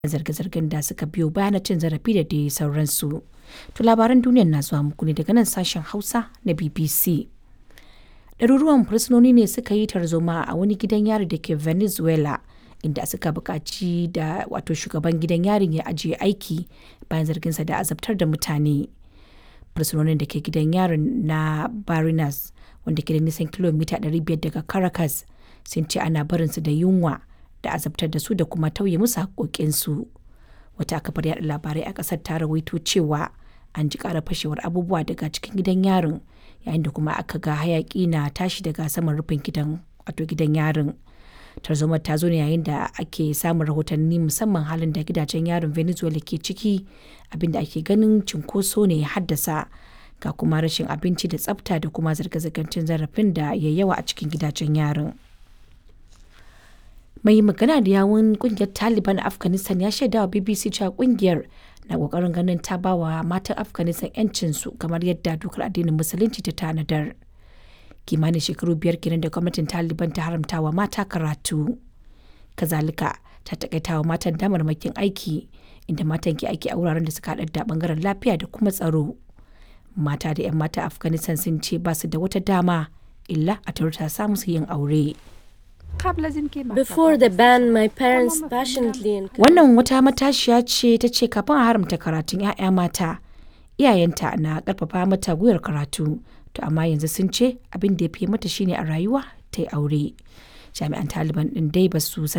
zarge-zargen da suka biyo bayan cin zarafi da dai sauransu. To labaran duniyar na zuwa muku ne daga nan sashen Hausa na BBC. Ɗaruruwan fursunoni ne suka yi tarzoma a wani gidan yari da ke Venezuela inda suka buƙaci da wato shugaban gidan yarin ya ajiye aiki bayan zarginsa da azabtar da mutane. Fursunonin da ke gidan yarin na Barinas wanda ke da nisan kilomita 500 daga Caracas sun ce ana barinsu da yunwa da azabtar da su da kuma tauye musu haƙoƙinsu. Wata kafar yaɗa labarai a ƙasar ta rawaito cewa an ji ƙara fashewar abubuwa daga cikin gidan yarin yayin da kuma aka ga hayaƙi na tashi daga saman rufin gidan wato gidan yarin. Tarzomar ta zo ne yayin da ake samun rahotanni musamman halin da gidajen yarin Venezuela ke ciki abinda ake ganin cinkoso ne ya haddasa ga kuma rashin abinci da tsafta da kuma zirga-zirgar cin zarafin da ya yawa a cikin gidajen yarin. mai magana da yawun kungiyar taliban a afghanistan ya shaidawa bbc cewa kungiyar na kokarin ganin ta ba wa matan afghanistan yancinsu kamar yadda dokar addinin musulunci ta tanadar kimanin shekaru biyar kenan da gwamnatin taliban ta haramta wa mata karatu kazalika ta takaita wa matan damarmakin aiki inda matan ke aiki a wuraren da suka haɗar da bangaren lafiya da kuma tsaro mata da 'yan mata afghanistan sun ce ba su da wata dama illa a ta samu su yin aure Before the ban, my parents passionately encouraged Wannan wata matashiya ce ta ce kafin a haramta karatun 'ya'ya mata, iyayenta na karfafa mata gwiwar karatu, to amma yanzu sun ce abin da ya fi mata shine a rayuwa ta yi aure. Jami'an Taliban ɗin dai ba su sanar